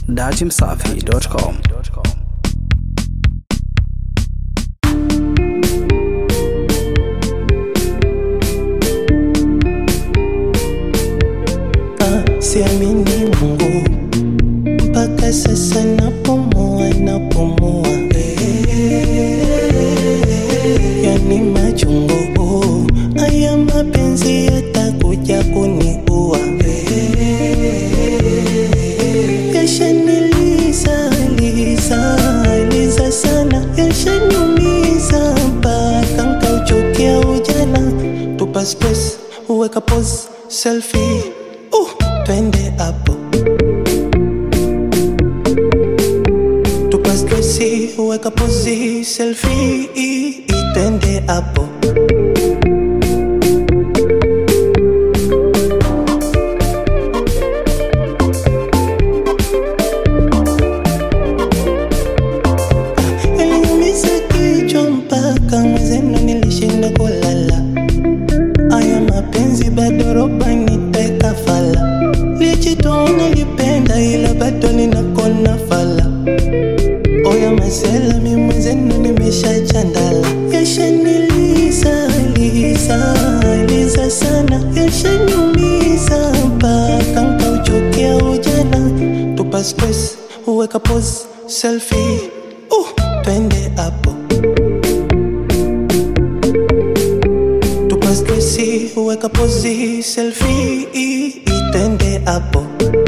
datimsafi.com. Ah, siamini Mungu mpaka sasa napumua napumua, yani machungu haya mapenzi yatakuja kuniua, yashaniliza liza liza sana, yashaniumiza mpaka nkauchukia ujana. Tupa space, uweka pose, selfie uh, twende hapo tupa stresi, uweka pozi, selfie twende hapo Iliniumiza kichwa mpaka mwezenu nilishinda kulala. Aya mapenzi bado roba niteka fala. Lijitoa nilipenda ila bado ninakona fala. Oya masela mi mwezenu nimesha chandala. Yashaniliza liza liza sana, yashaniumiza mpaka nkauchukia ujana. Tupa stress, uweka pose, selfie uh, twende hapo tupa stresi, uweka pozi, selfie twende hapo